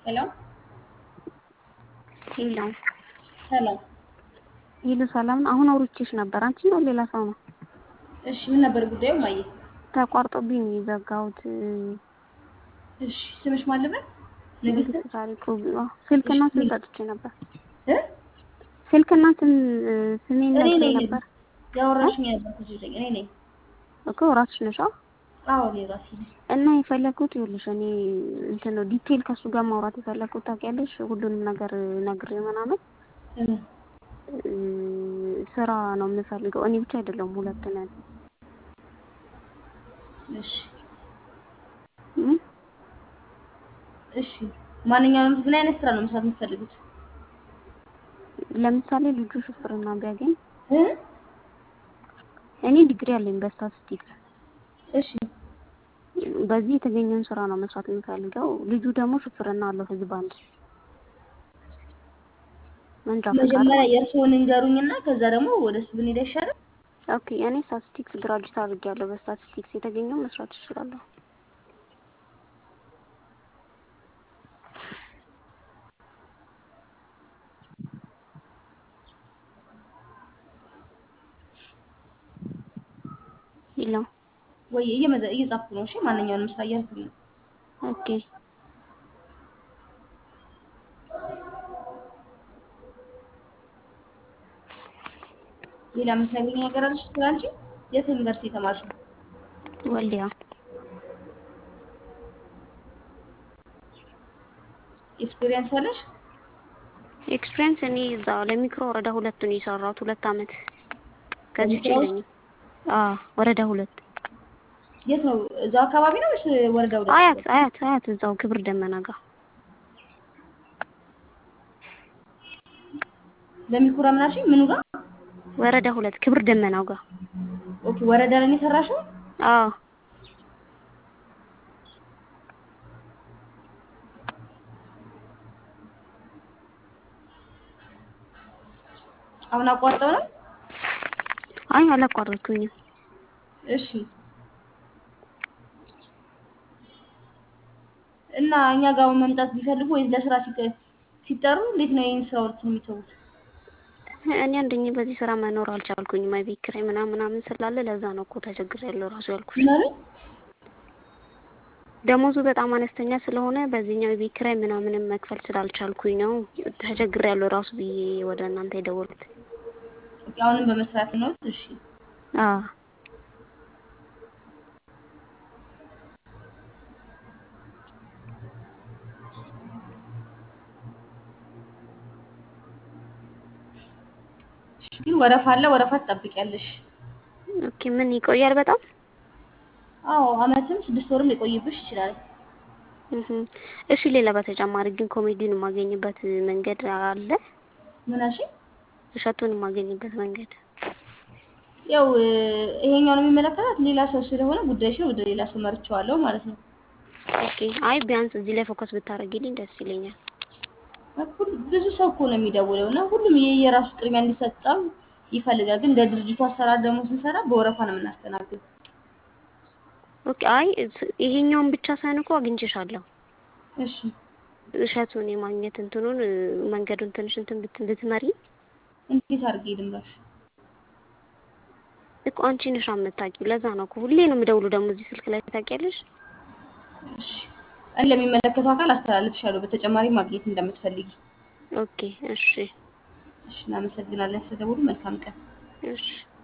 ሄሎ ሄሎ ሰላም። ሄሎ ሰላም ነው። አሁን አውርቼሽ ነበር። አንቺ ነው ሌላ ሰው ነው? እሺ ምን ነበር ጉዳዩ? ማየ ተቋርጦብኝ ነው የዘጋሁት። እሺ ስምሽ ማን ልበል? ንግስት ንግስት ታሪኩ አዎ፣ ስልክና እሺ፣ ስም ሰጥቼ ነበር። እ ስልክና ስም ስሜን እኔ ነግሬ ነኝ ነበር ያወራሽኝ ያልኩት ልጅ እኔ ነኝ። እኮ ራስሽ ነሽ? አዎ። አዎ እኔ ራሴ ነኝ። እና የፈለኩት ይኸውልሽ እኔ እንትን ነው ዲቴል ከሱ ጋር ማውራት የፈለኩት ታውቂያለሽ፣ ሁሉንም ነገር ነግሬ ምናምን እ እ፣ ስራ ነው የምፈልገው። እኔ ብቻ አይደለም ሁለት ነን። እሺ እ? እሺ ማንኛውንም ምን አይነት ስራ ነው መስራት የምትፈልጉት? ለምሳሌ ልጁ ሹፍርና ቢያገኝ እ እኔ ዲግሪ አለኝ በስታቲስቲክስ እሺ በዚህ የተገኘውን ስራ ነው መስራት የምፈልገው። ልጁ ደግሞ ሹፍርና አለው ህዝብ አንድ መንጃ ፈቃድ መጀመሪያ የእርስዎን እንገሩኝና ከዛ ደግሞ ወደ እሱ ብንሄድ አይሻልም? ኦኬ። እኔ ስታቲስቲክስ ግራጁዌት አድርጌያለሁ። በስታቲስቲክስ የተገኘው መስራት እችላለሁ። ሄሎ ወይ እየመዘ እየጻፍኩ ነው። እሺ ማንኛውንም ስራ እያልኩኝ ነው። ኦኬ። ሌላ የምትነግሪኝ ነገር አለሽ ስላንቺ? የት ዩኒቨርሲቲ የተማርሽው? ወልዲያ ኤክስፒሪየንስ አለሽ? ኤክስፒሪየንስ እኔ እዛ ለሚክሮ ወረዳ ሁለት ነው የሰራሁት ሁለት አመት። ከዚህ ውጭ ለሚክሮ ውስጥ? የለኝም። አዎ ወረዳ ሁለት የት ነው? እዛው አካባቢ ነው ወይስ ወረዳ ወደ አያት አያት አያት እዛው ክብር ደመና ጋር ለሚኩራ ምን አልሽኝ? ምኑ ጋር? ወረዳ ሁለት ክብር ደመናው ጋር ኦኬ ወረዳ ላይ ነው የሰራሽው? አዎ አሁን አቋርጠው ነው? አይ አላቋረጥኩኝም። እሺ እና እኛ ጋር መምጣት ቢፈልጉ ወይስ ለስራ ሲቀ- ሲጠሩ እንዴት ነው ይህን ስራዎች የሚተዉት? እኔ አንደኛ በዚህ ስራ መኖር አልቻልኩኝም። አይ ቤት ኪራይ ምናምን ምናምን ስላለ ለዛ ነው እኮ ተቸግሬያለሁ ራሱ ያልኩሽ። ምን አሉኝ? ደሞዙ በጣም አነስተኛ ስለሆነ በዚህኛው የቤት ኪራይ ምናምንም መክፈል ስላልቻልኩኝ ነው ተቸግሬያለሁ ራሱ ብዬ ወደ እናንተ የደወልኩት። ኦኬ አሁንም በመስራት ነው? እሺ አዎ እሺ፣ ግን ወረፋ አለ። ወረፋ ትጠብቂያለሽ። ኦኬ። ምን ይቆያል በጣም? አዎ አመትም ስድስት ወርም ሊቆይብሽ ይችላል። እህ እሺ። ሌላ በተጨማሪ ግን ኮሜዲን የማገኝበት መንገድ አለ? ምን አልሽኝ? እሸቱን የማገኝበት መንገድ ያው እ፣ ይሄኛውን የሚመለከታት ሌላ ሰው ስለሆነ ጉዳይሽን ወደ ሌላ ሰው መርቼዋለሁ ማለት ነው። ኦኬ። አይ ቢያንስ እዚህ ላይ ፎከስ ብታደርጊልኝ ደስ ይለኛል። ሁሉ- ብዙ ሰው እኮ ነው የሚደውለው እና ሁሉም የየራሱ ቅድሚያ እንዲሰጠው ይፈልጋል። ግን እንደ ድርጅቱ አሰራር ደግሞ ስንሰራ በወረፋ ነው የምናስተናግድ። ኦኬ። አይ እስ- ይሄኛውን ብቻ ሳይሆን እኮ አግኝቼሻለሁ። እሺ እሸቱን የማግኘት እንትኑን እ፣ መንገዱን ትንሽ እንትን ብት- ብትመሪ እንዴት አድርጌ ልምራሽ? እኮ አንቺ ነሽ የምታውቂው። ለዛ ነው እኮ ሁሌ ነው የምደውሉ ደግሞ እዚህ ስልክ ላይ ታውቂያለሽ። እሺ እኔ ለሚመለከተው አካል አስተላልፍሻለሁ። በተጨማሪ ማግኘት እንደምትፈልጊ። ኦኬ። እሺ እሺ እናመሰግናለን ስለደወሉ። መልካም ቀን። እሺ